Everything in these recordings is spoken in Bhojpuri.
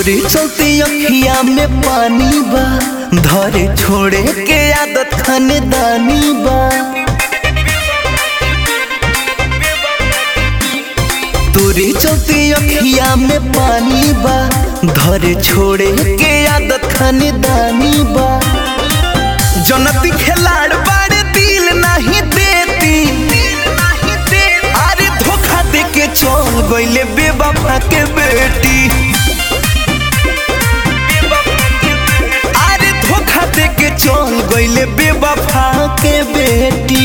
तोरे चलते अखिया में पानी बा धरे छोड़े के आदत खानदानी बा तोरे चलते अखिया में पानी बा धरे छोड़े के आदत खानदानी बा जनती खिलाड़ बाड़े दिल नहीं देती अरे धोखा दे के चल गईले बेवफा के बेटी अरे धोखा दे के चल गईले बेवफा के बेटी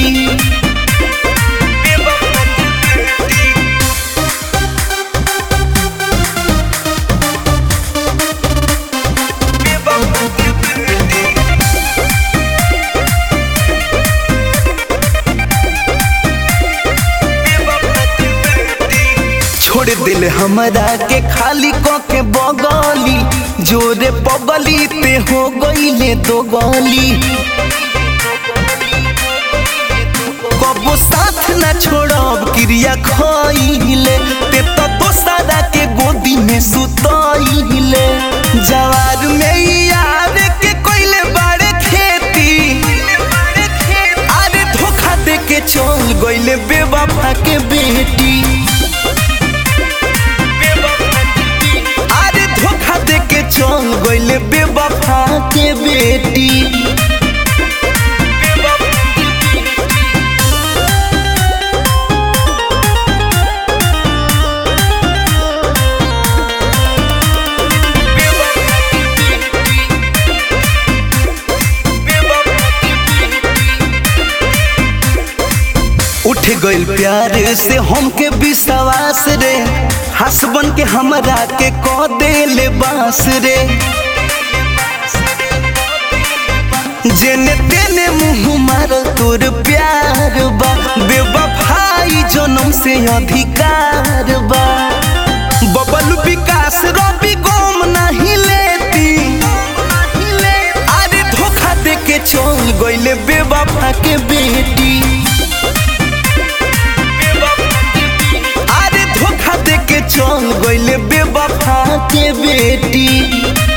छोड़ दिल हमरा के खाली क के बगली जोरे पगली ते हो गईले दो गली कबो साथ न छोड़ब क्रिया खइले ते तो दोसरा के गोदी में सुतइले जवार में यार के कोइले बाड़े खेती अरे धोखा दे के चल गईले बेवफा के बेटी अरे धोखा दे के चल गईले बेवफा के बेटी उठ गइल प्यार से हमके विश्वास रे हसबन के हमरा के क देले बास रे जेने तेने मुंह मारल तोर प्यार बा बेवफाई जन्म से अधिकार बा बबल विकास रवि गोम नहीं लेती अरे धोखा दे के चल गइले बेवफा के बेटी अरे धोखा दे के चल गइले बेवफा के बेटी